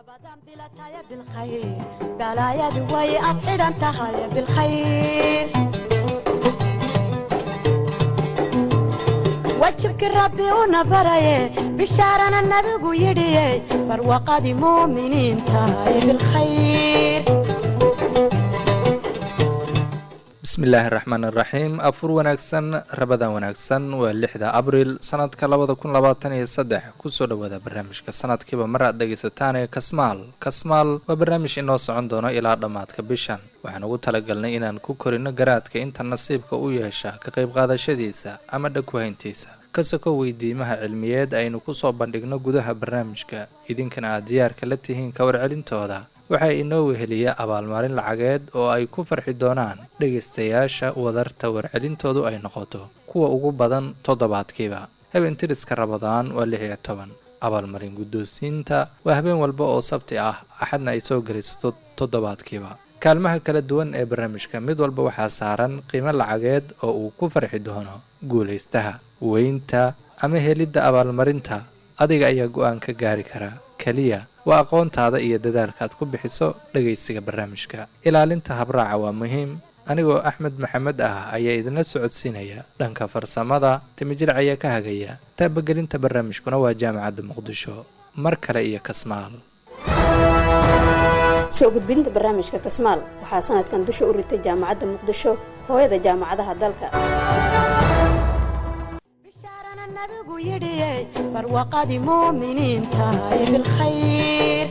رمضان بلا تايا بالخير بلايا دوي أبعد أنت هاي بالخير وجهك ربي ونبري بشارنا النبي يدي برواقة مؤمنين تاي بالخير bismillaahi raxmaan iraxiim afur wanaagsan rabadan wanaagsan waa lixda abriil sanadka labada kun labaatan iyo saddex kusoo dhawaada barnaamijka sanadkiiba mar aad dhegaysataan ee kasmaal kasmaal waa barnaamij inoo socon doono ilaa dhammaadka bishan waxaan ugu talagalnay inaan ku korino garaadka inta nasiibka u yeesha ka qayb qaadashadiisa ama dhagwahayntiisa ka soko weydiimaha cilmiyeed aynu kusoo bandhigno gudaha barnaamijka idinkana aad diyaarka la tihiin ka warcelintooda waxaa inoo weheliya abaalmarin lacageed oo ay ku farxi doonaan dhegaystayaasha wadarta warcelintoodu ay noqoto kuwa ugu badan toddobaadkiiba habeen tiriska rabadaan waa lix iyo toban abaalmarin guddoonsiinta waa habeen walba oo sabti ah axadna ay soo gelaysato toddobaadkiiba kaalmaha kala duwan ee barnaamijka mid walba waxaa saaran qiimo lacageed oo uu ku farxi doono guulaystaha weynta ama helidda abaalmarinta adiga ayaa go-aan ka gaari kara keliya waa aqoontaada iyo dadaalka aad ku bixiso dhegaysiga barnaamijka ilaalinta habraaca waa muhiim anigoo axmed maxamed ah ayaa idinla socodsiinaya dhanka farsamada timijirc ayaa ka hagaya taabagelinta barnaamijkuna waa jaamacadda muqdisho mar kale iyo kasmaal soo gudbinta barnaamijka kasmaal waxaa sanadkan dusha u ritay jaamacadda muqdisho hooyada jaamacadaha dalka بشارنا النبي يدي برواقة مؤمنين تاي بالخير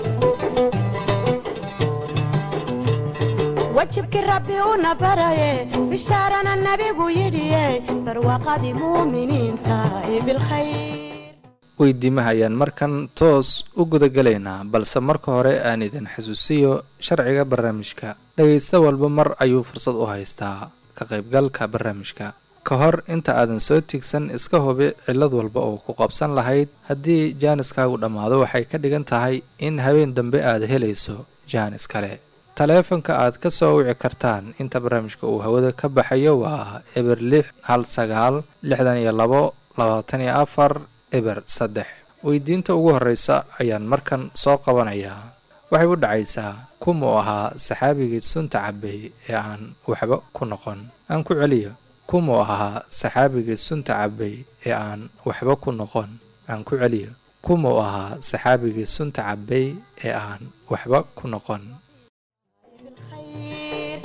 وجهك ربي ونبري بشارنا النبي يدي برواقة مؤمنين تاي بالخير weydiimaha ayaan markan toos u gudagalaynaa balse marka hore aan idin xasuusiyo sharciga barnaamijka dhegaysta walba mar ayuu fursad u haystaa ka qaybgalka barnaamijka ka hor inta aadan soo tigsan iska hubi cillad walba oo ku qabsan lahayd haddii jaaniskaagu dhammaado waxay ka dhigan tahay in habeen dambe aad helayso jaanis kale taleefanka aad ka soo wici kartaan inta barnaamijka uu hawada ka baxayo waa eber lix hal sagaal lixdan iyo labo labaatan iyo afar eber saddex weydiinta ugu horreysa ayaan markan soo qabanayaa waxay u dhacaysaa kumuu ahaa saxaabigii sunta cabay ee aan waxba ku noqon aan ku celiyo kumuu ahaa saxaabigii sunta cabay ee aan waxba ku noqon aan ku celiyo kumuu ahaa saxaabigii sunta cabay ee aan waxba ku noqon بالخير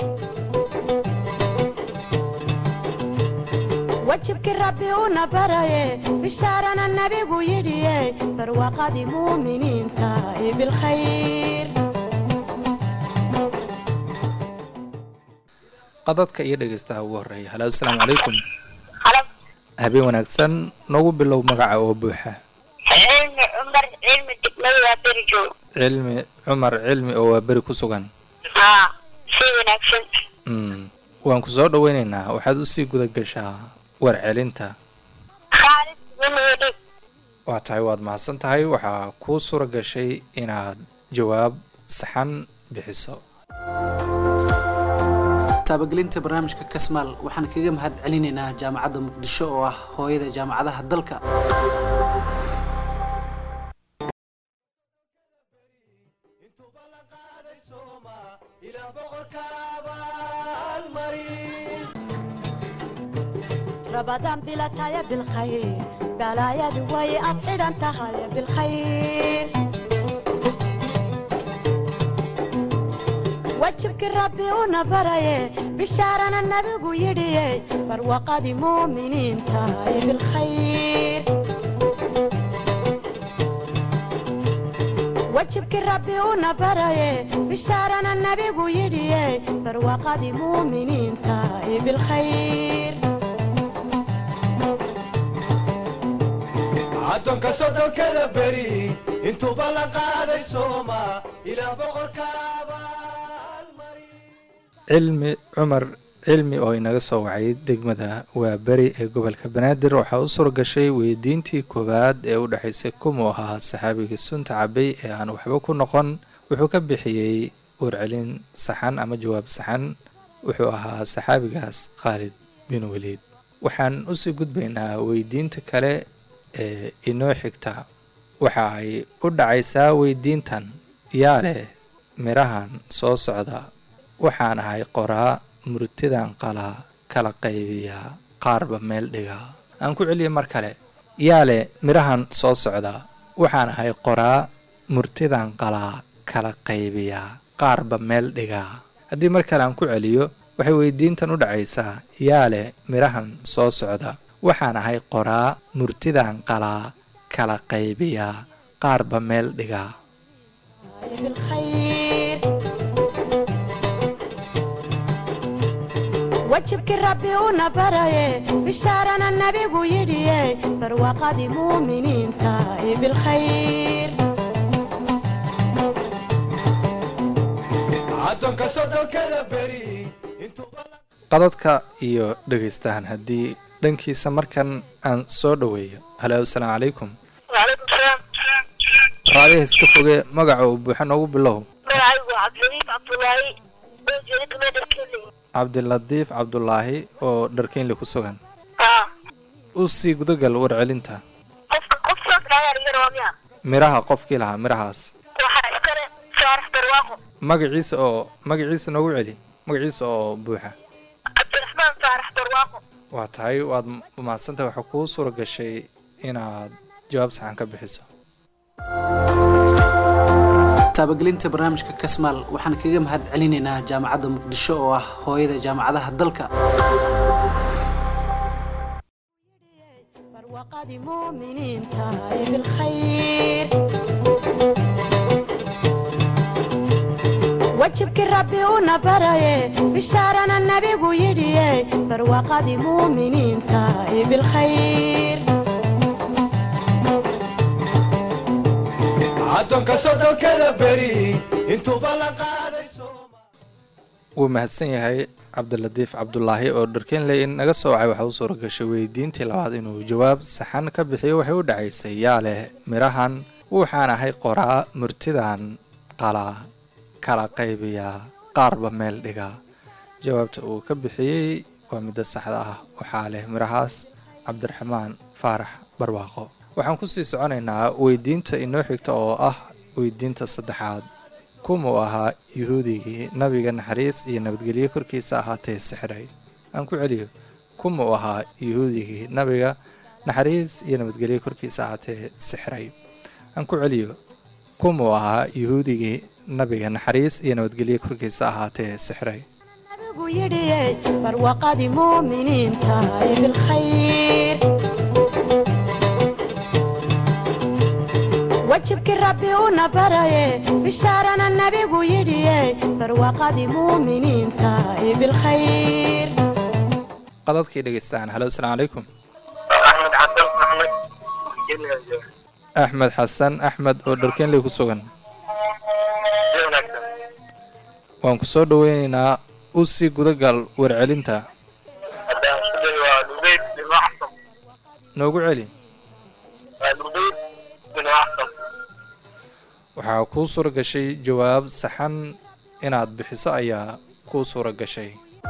وجهك ربي ونبري بشارنا النبي يدي برواقة مؤمنين تاي بالخير qadadka iyo dhegaystaha ugu horreeya halo asalaamu calaykum halo habeen wanaagsan noogu bilow magaca oo buuxa cilmi cumar cilmi degmada waa beri joog cilmi cumar cilmi oo waa beri ku sugan haa si wanaagsan mm. waan ku soo dhoweynaynaa waxaad usii guda gashaa warcelinta khaalid winwedhig waa tahay waad mahadsan tahay waxaa kuu suura gashay inaad jawaab saxan bixiso taabagelinta barnaamijka kasmaal waxaan kaga mahad celinaynaa jaamacadda muqdisho oo ah hooyada jaamacadaha dalka رمضان بلا تايا بالخير بلايا دوي أبعد أنت هاي بالخير وجهك ربي ونبري بشارنا النبي يدي برواقة مؤمنين تاي بالخير وجهك ربي ونبري بشارنا النبي يدي برواقة مؤمنين تاي بالخير addoonka soddonkada beri intuuba la qaaday sooma ilaa boqorka abaalmari cilmi cumar cilmi oo inaga soo wacay degmada waa beri ee gobolka banaadir waxaa u suura gashay weydiintii koowaad ee u dhexaysay kumuu ahaa saxaabigii sunta cabay ee aan waxba ku noqon wuxuu ka bixiyey warcelin saxan ama jawaab saxan wuxuu ahaa saxaabigaas khaalid bin weliid waxaan usii gudbaynaa weydiinta kale ee inoo xigta waxa ay u dhacaysaa weydiintan yaa leh midhahan soo socda waxaan ahay qoraa murtidan qalaa kala qaybiyaa qaarba meel dhigaa aan ku celiya mar kale yaa leh midhahan soo socda waxaan ahay qoraa murtidan qalaa kala qaybiyaa qaarba meel dhigaa haddii mar kale aan ku celiyo waxay weydiintan u dhacaysaa yaa leh midhahan soo socda waxaan ahay qoraa murtidan qalaa kala qaybiyaa qaarba meel dhigaa بالخير wajibkii rabbi una baraye bishaarana nabigu yidhiye barwaaqadii muuminiinta ee bilkhayr addoonka soddonkada beri intuuba la qadadka iyo dhegaystahan haddii dhankiisa markan aan soo dhoweeyo halo asalaamu calaykum وعليكم السلام raadiha iska foge magaca uu buuxa noogu bilow magacaygu waa cabdiladiif cabdulaahi oo jeeda commander kelly cabdilatiif cabdulaahi oo dharkeynle ku sugan aa u sii gudagal warcelinta qofka qof saas dhaayar iga rabaa miya midhaha qofkii lahaa midhahaas waxaa iskale saarax barwaaqo magaciisa oo magaciisa noogu celi magaciisa oo buuxa cabdiraxmaan saarax barwaaqo waa tahay waad mahadsantahay waxaa kuu suura gashay inaad jawaab saxan ka bixiso taabagelinta barnaamijka kasmaal waxaan kaga mahad celinaynaa jaamacadda muqdisho oo ah hooyada jaamacadaha dalka barwaaqadii muuminiinta ee bilkhayr wajibkii rabbi una baraye bishaarana nabigu yidhiye barwaaqadii muuminiinta ee bilkhayr addoonka soddonkada beri intuuba la qaaday sooma wuu mahadsan yahay cabdilatiif cabdulaahi oo dharkeenle in naga soo wacay waxaa u suura gashay weydiintii labaad inuu jawaab saxan ka bixiyo waxay u dhacaysay yaa leh midhahan waxaan ahay qoraa murtidan qalaa kala qaybiyaa qaarba meel dhigaa jawaabta uu ka bixiyey waa midda saxda ah waxaa leh midhahaas cabdiraxmaan faarax barwaaqo waxaan kusii soconaynaa weydiinta inoo xigta oo ah weydiinta saddexaad kumuu ahaa yuhuudigii nabiga naxariis iyo nabadgelyo korkiisa ahaatee sixray aan ku celiyo kumuu ahaa yuhuudigii nabiga naxariis iyo nabadgelyo korkiisa ahaatee sixray aan ku celiyo kumuu ahaa yuhuudigii nabiga naxariis iyo nabadgelyo korkiisa ahaatee sixray nabigu yidhiye barwaaqadii muuminiinta ee bilkhayr wajibkii rabbi una baraye bishaarana nabigu yidhiye barwaaqadii muuminiinta ee bilkhayr qadadkii dhegaystaan halo asalaamu calaykum axmed xasan maxmed jilaajo axmed xasan axmed oo dharkeenley ku sugan si wanaagsan waan ku soo dhoweynaynaa u sii gudagal warcelinta haddaan isku dayo waa lubeyd bin waxsan noogu celi waa lubeyd bin waxsan waxaa kuu suura gashay jawaab saxan inaad bixiso ayaa kuu suura gashay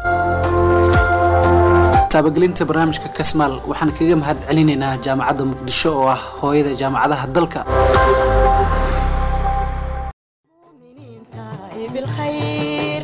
taabagelinta barnaamijka kasmaal waxaan kaga mahad celinaynaa jaamacadda muqdisho oo ah hooyada jaamacadaha dalka muuminiinta ee bilkhayr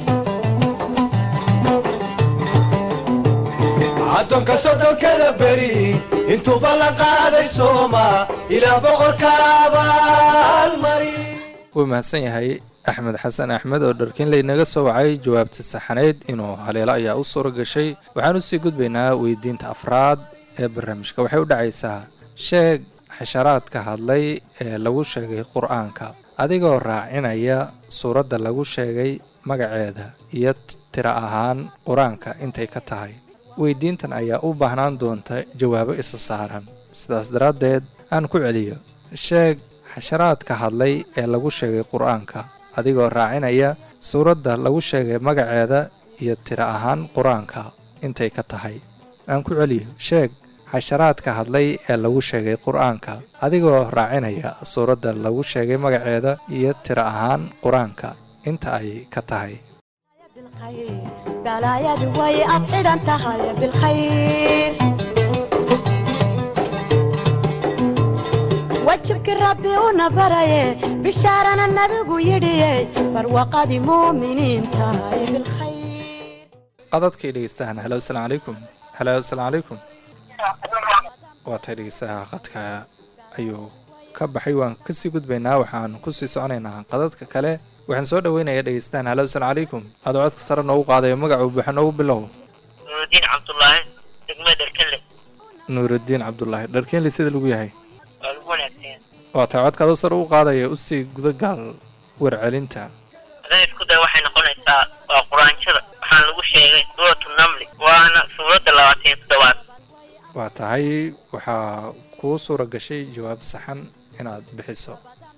addoonka soddonkada beri intuuba la qaaday sooma ilaah boqorka abaalmari wuu mahadsan yahay axmed xasan axmed oo dharkinley naga soo wacay jawaabta saxaneyd inuu haleelo ayaa u suura gashay waxaan usii gudbaynaa weydiinta afraad ee barnaamijka waxay u dhacaysaa sheeg xasharaadka hadlay ee lagu sheegay qur-aanka adigoo raacinaya suuradda lagu sheegay magaceeda iyo tiro ahaan qur-aanka intay ka tahay weydiintan ayaa u baahnaan doonta jawaabo isa saaran sidaas daraaddeed aan ku celiyo sheeg xasharaadka hadlay ee lagu sheegay qur-aanka adigoo raacinaya suuradda lagu sheegay magaceeda iyo tiro ahaan qur-aanka intay ka tahay aan ku celiyo sheeg xasharaadka hadlay ee lagu sheegay qur-aanka adigoo raacinaya suuradda lagu sheegay magaceeda iyo tiro ahaan qur-aanka inta ay ka tahay بالخير بلايا way ad xidhan tahay bilkhayr wajibkii rabbi una baraye bishaarana nabigu yidhiye barwaqadii muuminiinta ee bilkhayr qadadkay dhegeystahan halo asalaamu calaykum halo asalaamu calaykum waa tay dhegeystaha qadka ayuu ka baxay waan kasii gudbaynaa waxaan kusii soconaynaa qadadka kale waxaan soo dhaweynayaa dhegeystahan halo asalaamu calaykum adoo codka sare noogu qaadayo magacuu buuxa noogu bilow nuurudiin cabdullaahi degmada dharkale nuurudiin cabdulaahi dharkeenli sida lagu yahay waa lagu wanaagsan waa tay codka adoo sare u qaadaya usii gudagaal warcelinta haddaan isku day waxay noqonaysaa waa quraanjada waxaan lagu sheegay suuratu namli waana suuradda labaatan iyo toddobaad waa tahay waxaa kuu suura gashay jawaab saxan inaad bixiso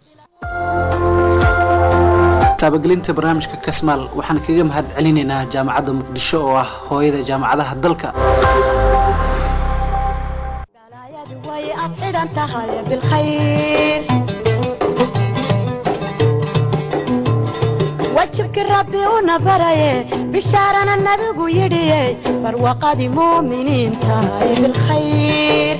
taabagelinta barnaamijka kasmaal waxaan kaga mahad celinaynaa jaamacadda muqdisho oo ah hooyada jaamacadaha dalka balaayadu way afxidhan tahay bilkhayr wajibkii rabbi una baraye bishaarana nabigu yidhiye barwaqadii muuminiinta ee bilkhayr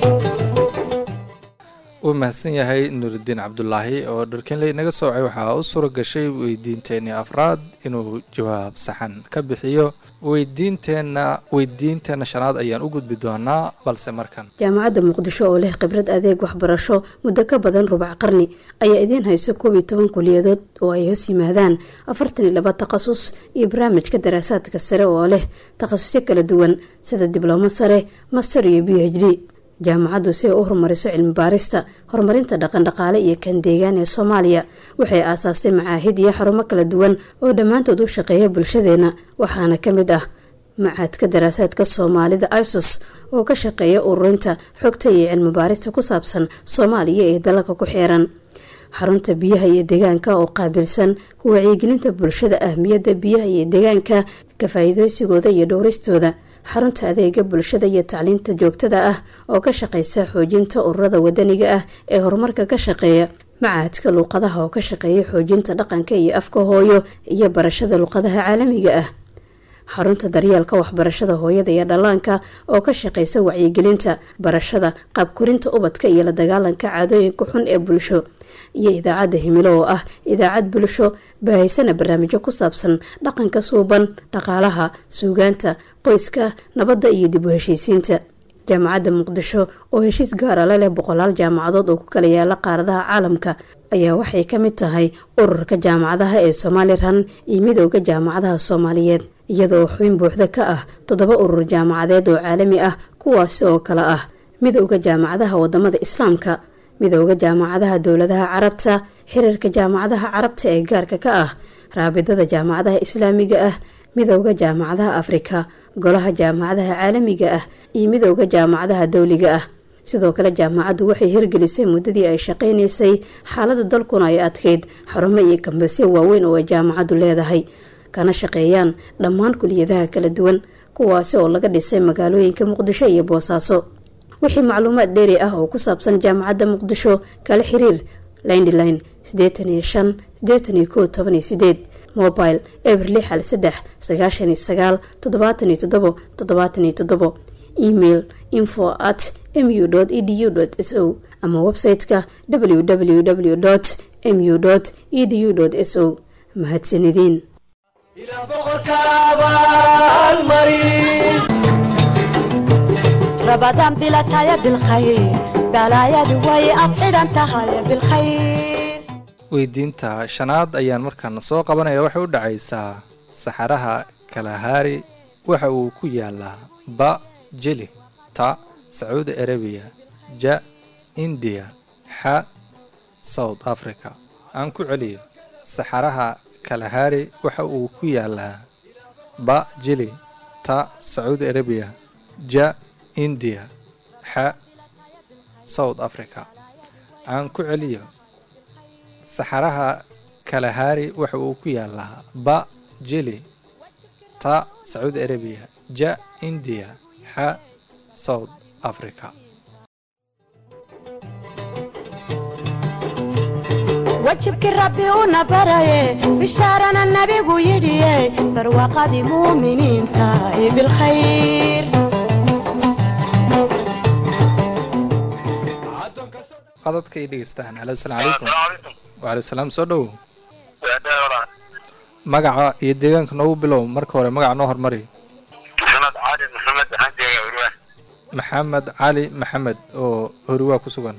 uu mahadsan yahay nuurudiin cabdulaahi oo dharkenley naga soocay waxaa u suura gashay weydiinteenii afraad inuu jawaab saxan ka bixiyo weydiinteenna weydiinteenna shanaad ayaan u gudbi doonaa balse markan jaamacadda muqdisho oo leh khibrad adeeg waxbarasho muddo ka badan rubac qarni ayaa idiin hayso koob iyo toban kuliyadood oo ay hoos yimaadaan afartan iyo laba takhasus iyo barnaamijka daraasaadka sare oo leh takhasusyo kala duwan sida diblomo sare master iyo b h d jaamacaddu si ay u horumariso cilmi baarista horumarinta dhaqandhaqaale iyo kan deegaan ee soomaaliya waxay aasaastay macaahid iyo xarumo kala duwan oo dhammaantood u shaqeeya bulshadeena waxaana ka mid ah macaadka daraasaadka soomaalida isos oo ka shaqeeya ururinta xogta iyo cilmi baarista ku saabsan soomaaliya ee dalalka ku xeeran xarunta biyaha iyo deegaanka oo qaabilsan ku wacyigelinta bulshada ahmiyadda biyaha iyo deegaanka ka faa'iideysigooda iyo dhowristooda xarunta adeega bulshada iyo tacliinta joogtada ah oo ka shaqeysa xoojinta ururada wadaniga ah ee horumarka ka shaqeeya macahadka luuqadaha oo ka shaqeeya xoojinta dhaqanka iyo afka hooyo iyo barashada luuqadaha caalamiga ah xarunta daryeelka waxbarashada hooyada iyo dhallaanka oo ka shaqeysa wacyigelinta barashada qaabkorinta ubadka iyo la dagaalanka caadooyinka xun ee bulsho iyo idaacadda himilo oo ah idaacad bulsho baahaysana barnaamijyo ku saabsan dhaqanka suuban dhaqaalaha suugaanta qoyska nabadda iyo dib u heshiisiinta jaamacadda muqdisho oo heshiis gaara la leh boqolaal jaamacadood oo ku kala yaala qaaradaha caalamka ayaa waxay ka mid tahay ururka jaamacadaha ee somalilan iyo midooda jaamacadaha soomaaliyeed iyadoo xubin buuxda ka ah toddoba urur jaamacadeed oo caalami ah kuwaasi oo kale ah midooda jaamacadaha wadamada islaamka midooda jaamacadaha dowladaha carabta xiriirka jaamacadaha carabta ee gaarka ka ah raabidada jaamacadaha islaamiga ah midooda jaamacadaha afrika golaha jaamacadaha caalamiga ah iyo midooda jaamacadaha dowliga ah sidoo kale jaamacaddu waxay hirgelisay muddadii ay shaqaynaysay xaalada dalkuna ay adkeyd xarumo iyo kambasyo waaweyn oo ay jaamacaddu leedahay kana shaqeeyaan dhammaan kuliyadaha kala duwan kuwaasi oo laga dhisay magaalooyinka muqdisho iyo boosaaso wixii macluumaad dheeri ah oo ku saabsan jaamacadda muqdisho kala xiriir lindline sideetan iyo shan sideetan iyo koo toban iyo sideed mobile eber lix hal saddex sagaashan iyo sagaal toddobaatan iyo toddobo toddobaatan iyo toddobo email info at mu edu s o ama website-ka www mu edu s o mahadsanideen ilaa boqorka abaalmarin رمضان بلا تايا بالخير بلايا دوي أفعلا تهايا بالخير weydiinta shanaad ayaan markaana soo qabanaya waxay u dhacaysaa saxaraha kalahaari waxa uu ku yaalaa ba jeli ta sacuudi arabiya ja indiya xa south africa aan ku celiyo saxaraha kalahaari waxa uu ku yaalaa ba jeli ta sacuudi arabiya ja indiya xa south africa aan ku celiyo saxaraha kalahaari waxa uu ku yaalaa ba jeli ta sacuudi arabiya ja indiya xa south africa wajibkii rabbi una baraye bishaarana nabigu yidhiye barwaaqadii muuminiinta ee bilkhayr addoonka qadadka iyo dhegeystaan halo asalaamu calaykum calaykum waaleykum salaam soo dhowow waa dawra magaca iyo deegaanka noogu bilow marka hore magaca noo hormari maxamed cali maxamed waxaan joogaa urwaa maxamed cali maxamed oo horiwaa ku sugan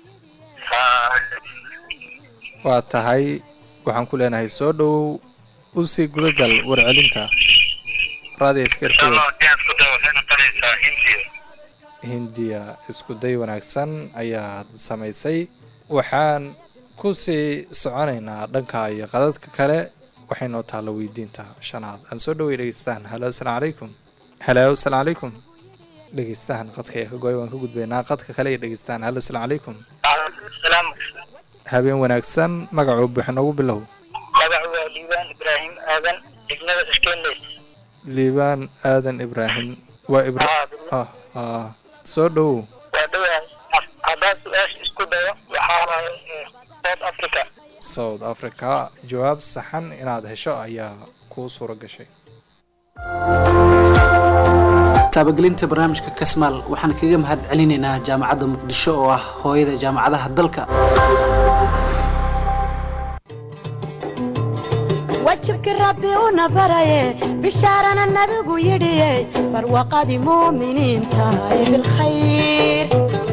waa tahay waxaan ku leenahay soo dhowow usii gudagal warcelinta raadiyo iskarfeed isku day waxay noqonaysaa hindiya hindiya isku day wanaagsan ayaad samaysay waxaan ku sii soconaynaa dhanka iyo qadadka kale waxay noo taalla weydiinta shanaad aan soo dhoway dhegeystaan halo asalaamu calaykum halo asalaamu calaykum dhegeystahan qadka ee ka goy waan ka gudbaynaa qadka kale iyo dhegeystaan halo asalaamu calaykum salaam habeen wanaagsan magacuu buuxa noogu bilow magacu waa liibaan ibraahim aadan degmada iskenleys liibaan aadan ibraahim waa ibra ah ah soo dhowow waa dhawahay haddaan su-aasha isku dayo waxaa waaye south africa south africa jawaab saxan inaad hesho ayaa kuu suura gashay taabagelinta barnaamijka kasmaal waxaan kaga mahad celinaynaa jaamacadda muqdisho oo ah hooyada jaamacadaha dalka wajibkii rabbi una baraye bishaarana nabigu yidhiye barwaqadii muuminiinta ee bilkhayr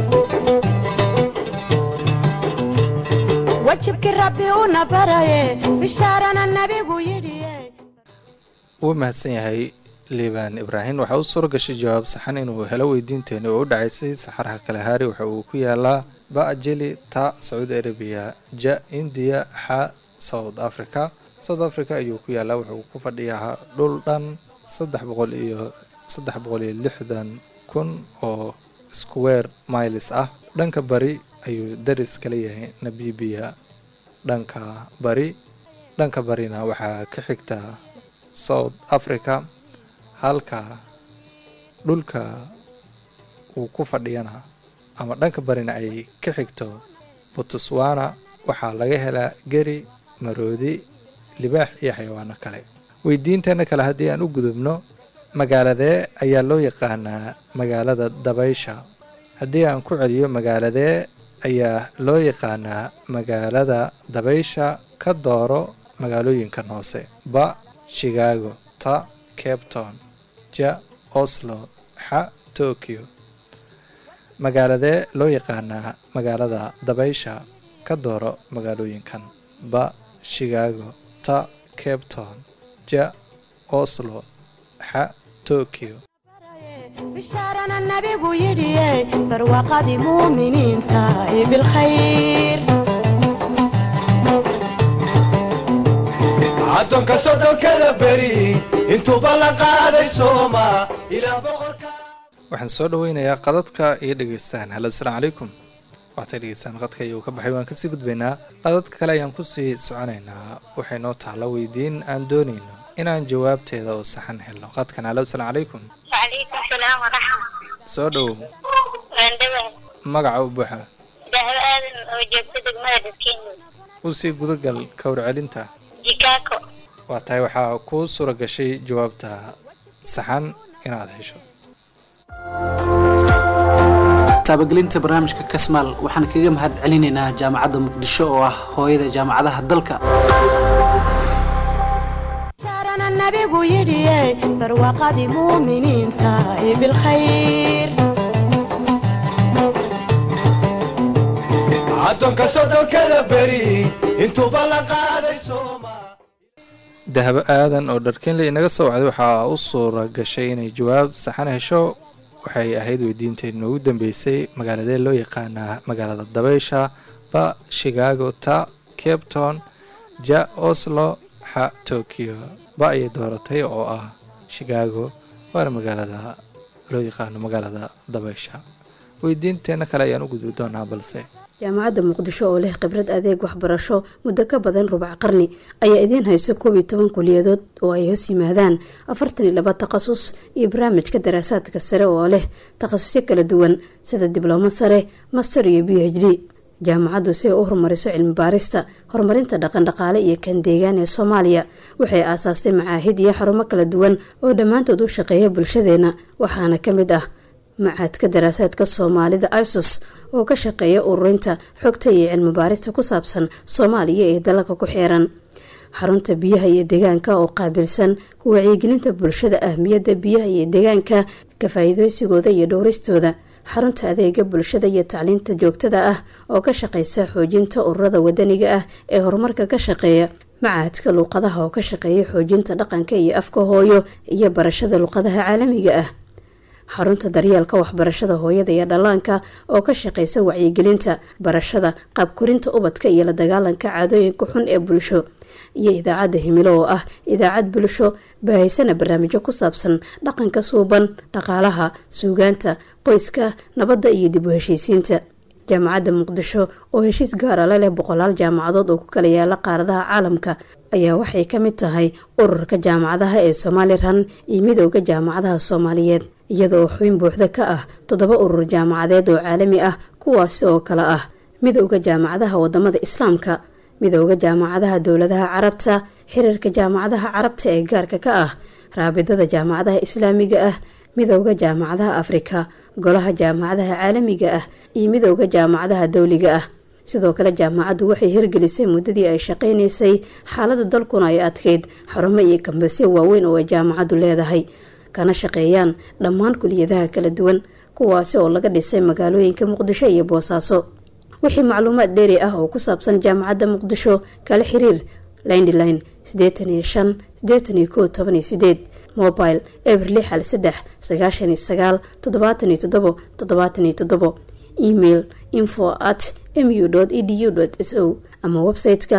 wajibkii rabbi una baraye bishaarana nabigu yidhiye wuu mahadsan yahay liibaan ibraahim waxaa u suura gashay jawaab saxan inuu helo weydiinteeni oo u dhacaysay saxaraha kalahaari waxa uu ku yaalaa ba-jili ta sacuudi arabiya ja indiya xa south africa south africa ayuu ku yaalaa wuxuu ku fadhiyaa dhul dhan saddex boqol iyo saddex boqol iyo lixdan kun oo square miles ah dhanka bari ayuu daris kala yahay namibiya dhanka bari dhanka barina waxaa ka xigta south africa halka dhulka uu ku fadhiyana ama dhanka barina ay ka xigto botswana waxaa laga helaa geri maroodi libaax iyo xayawaano kale weydiinteena kale haddii aan u gudubno magaaladee ayaa loo yaqaanaa magaalada dabaysha haddii aan ku celiyo magaaladee ayaa loo yaqaanaa magaalada dabaysha ka dooro magaalooyinkan hoose ba chicago ta cape town ja oslo xa tokyo magaaladee loo yaqaanaa magaalada dabaysha ka dooro magaalooyinkan ba chicago ta cape town ja oslo xa tokyo bishaarana nabigu yidhiye barwaqadii muuminiinta ee bilkhayr caddoonka soddonkada beri intuuba la qaaday sooma ilaa boqorka waxaan soo dhaweynayaa qadadka iyo dhegeystaan halo asalaamu calaykum waxtay dhegeystaan qadka ayuu ka baxay waan kasii gudbaynaa qadadka kale ayaan kusii soconaynaa waxay noo taalla weydiin aan doonayno inaan jawaabteeda oo saxan helno qadkan halo asalaamu calaykum وعليكم السلام ورحمة soo dhowow واندوه magaca u buuxa دهب آدم وجبت دقمة دسكين usii gudagal kawr celinta جيكاكو waa tahay waxaa kuu suura gashay jawaabta saxan inaad hesho taabagelinta barnaamijka kasmaal waxaan kaga mahad celinaynaa jaamacadda muqdisho oo ah hooyada jaamacadaha dalka bishaarana nabigu yidhiye barwaqadii muuminiinta ee bilkhayr caddoonka soddonkada beri intuuba la qaaday sooma dahabo aadan oo dharkeenle inaga soo wacday waxaa u suura gashay inay jawaab saxan hesho waxay ahayd weydiinteed noogu dambeysay magaaladee loo yaqaanaa magaalada dabaysha ba chicago ta cape town ja oslo xa tokyo ba ayay dooratay oo ah chicago waana magaalada loo yaqaano magaalada dabaysha weydiinteena kale ayaan u gudbi doonaa balse jaamacadda muqdisho oo leh khibrad adeeg waxbarasho muddo ka badan rubac qarni ayaa idiin hayso koob iyo toban kuliyadood oo ay hoos yimaadaan afartan iyo laba takhasus iyo barnaamijka daraasaadka sare oo leh takhasusyo kala duwan sida diblomo sare master iyo b h d jaamacaddu si ay u horumariso cilmi baarista horumarinta dhaqandhaqaale iyo kan deegaan ee soomaaliya waxay aasaastay macaahid iyo xarumo kala duwan oo dhammaantood u shaqeeya bulshadeena waxaana ka mid ah macaadka daraasaadka soomaalida isos oo ka shaqeeya ururinta xogta iyo cilmi baarista ku saabsan soomaaliya ee dalalka ku xeeran xarunta biyaha iyo deegaanka oo qaabilsan ku wacyigelinta bulshada ahmiyadda biyaha iyo deegaanka ka faa-iideysigooda iyo dhowristooda xarunta adeega bulshada iyo tacliinta joogtada ah oo ka shaqeysa xoojinta ururada wadaniga ah ee horumarka ka shaqeeya macahadka luuqadaha oo ka shaqeeya xoojinta dhaqanka iyo afka hooyo iyo barashada luuqadaha caalamiga ah xarunta daryeelka waxbarashada hooyada iyo dhallaanka oo ka shaqeysa wacyigelinta barashada qaabkorinta ubadka iyo la dagaalanka caadooyinka xun ee bulsho iyo idaacadda himilo oo ah idaacad bulsho baahaysana barnaamijyo ku saabsan dhaqanka suuban dhaqaalaha suugaanta qoyska nabadda iyo dib u heshiisiinta jaamacadda muqdisho oo heshiis gaara la leh boqolaal jaamacadood oo ku kala yaala qaaradaha caalamka ayaa waxay ka mid tahay ururka jaamacadaha ee somalilan iyo midooda jaamacadaha soomaaliyeed iyada oo xubin buuxda ka ah toddoba urur jaamacadeed oo caalami ah kuwaasi oo kale ah midooda jaamacadaha wadamada islaamka midooda jaamacadaha dowladaha carabta xiriirka jaamacadaha carabta ee gaarka ka ah raabidada jaamacadaha islaamiga ah midooda jaamacadaha afrika golaha jaamacadaha caalamiga ah iyo midooda jaamacadaha dowliga ah sidoo kale jaamacaddu waxay hirgelisay muddadii ay shaqaynaysay xaalada dalkuna ay adkeyd xarumo iyo kambasyo waaweyn oo ay jaamacaddu leedahay kana shaqeeyaan dhammaan kuliyadaha kala duwan kuwaasi oo laga dhisay magaalooyinka muqdisho iyo boosaaso wixii macluumaad dheeri ah oo ku saabsan jaamacadda muqdisho kala xiriir lindline sideetan iyo shan sideetan iyo kow toban iyo sideed mobile eber lix hal saddex sagaashan iyo sagaal toddobaatan iyo toddobo toddobaatan iyo toddobo email info at mu edu s o ama website-ka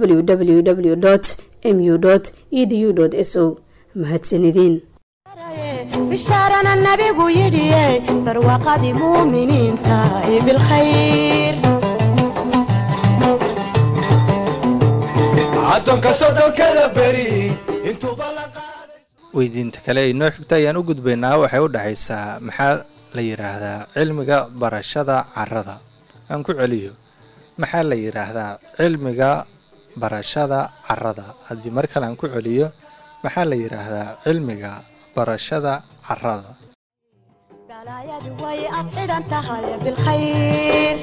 www mu edu s o mahadsanideen bishaarana nabigu yidhiye barwaaqadii muuminiinta ee bilkhayr addoonka sodhonkada beri intuuba la qaaday weydiinta kale ay noo xigta ayaan u gudbaynaa waxay u dhexaysaa maxaa la yidhaahdaa cilmiga barashada carrada aan ku celiyo maxaa la yidhaahdaa cilmiga barashada carrada haddii mar kale aan ku celiyo maxaa la yidhaahdaa cilmiga barashada carrada balaayadu way ad xidhan tahay bilkhayr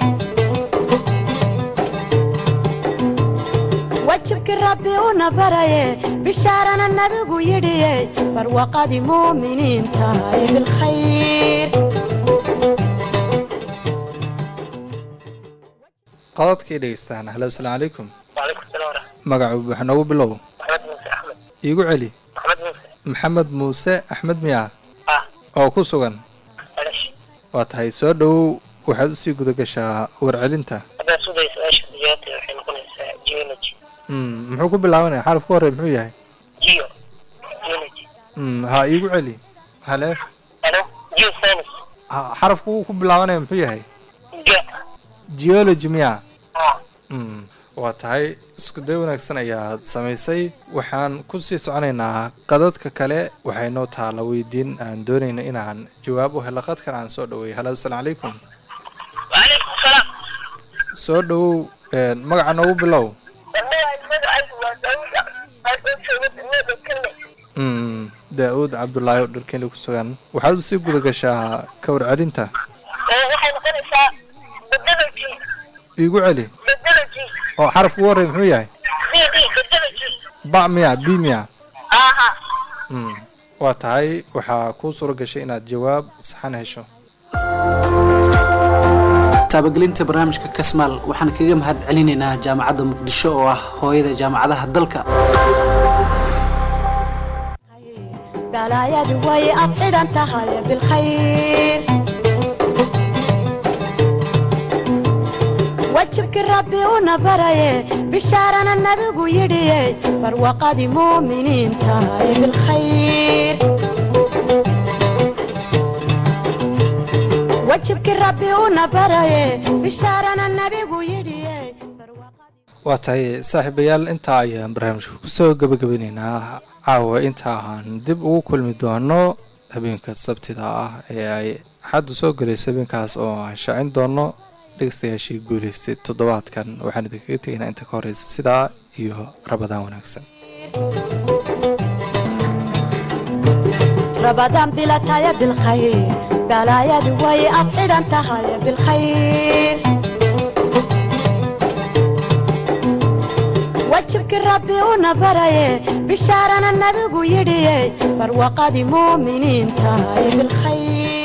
wajibkii rabbi una baraye bishaarana nabigu yidhiye barwaaqadii muuminiinta ee bilkhayr qodadkii dhegeystaan halo asalaamu calaykum waalaikum salaam waraxmat magacu buuxa noogu bilow maxamed muuse axmed iigu celi maxamed muuse maxamed muuse axmed miyaa ah oo ku sugan alash waa tahay soo dhowow waxaad usii guda gashaa warcelinta haddaad sugaya su-aasha jawaabteeda waxay noqonaysaa geology Mm, muxuu ku bilaabanaya xaraf ku horey muxuu yahay geo geology Mm, ha iigu celi hale ano geoscience ha- xarafku uu ku bilaabanaya muxuu yahay ge geology miyaa ah Mm, waa tahay isku day wanaagsan ayaad samaysay waxaan kusii soconaynaa qadadka kale waxay noo taala weydiin aan doonayno inaan jawaab u helo qadkan aan soo dhaweey halo asalaamu calaykum waalaikum salaam soo dhowow een, magaca noogu bilow Mm, daa-uud cabdulaahi oo dharkeeli ku sugan waxaad usii guda gashaa ka warcelinta waxay noqonaysaa bedology iigu celi bedology oo xaraf ugu horey muxuu yahay b b bedology ba miya b miya aha Mm, waa tahay waxaa kuu suura gashay inaad jawaab saxan hesho taabagelinta barnaamijka kasmaal waxaan kaga mahad celinaynaa jaamacadda muqdisho oo ah hooyada jaamacadaha dalka balaayadu way ad xidhan tahay bilkhayr wajibkii rabbi una baraye bishaarana nabigu yidhiye barwaaqadii muuminiinta ee bilkhayr wajibkii rabbi una baraye bishaarana nabigu yidhiye barwaaqadii waa tahay saaxiibayaal intaa ayaan barnaamijka kusoo gabagabeyneynaa caawa inta aan dib ugu kulmi doono habeenka sabtida ah ee ay xaddu soo gelayso habeenkaas oo aan shaacin doono dhegeystayaashii guuleystay toddobaadkan waxaan idinkaga tegaynaa inta ka horeysa sidaa iyo rabadaan wanaagsan رمضان بلا تايا بالخير balaayadu way afxidhan tahay bilkhayr wajibkii rabbi una baraye bishaarana nabigu yidhiye barwaqadii muuminiin tahay bilkhayr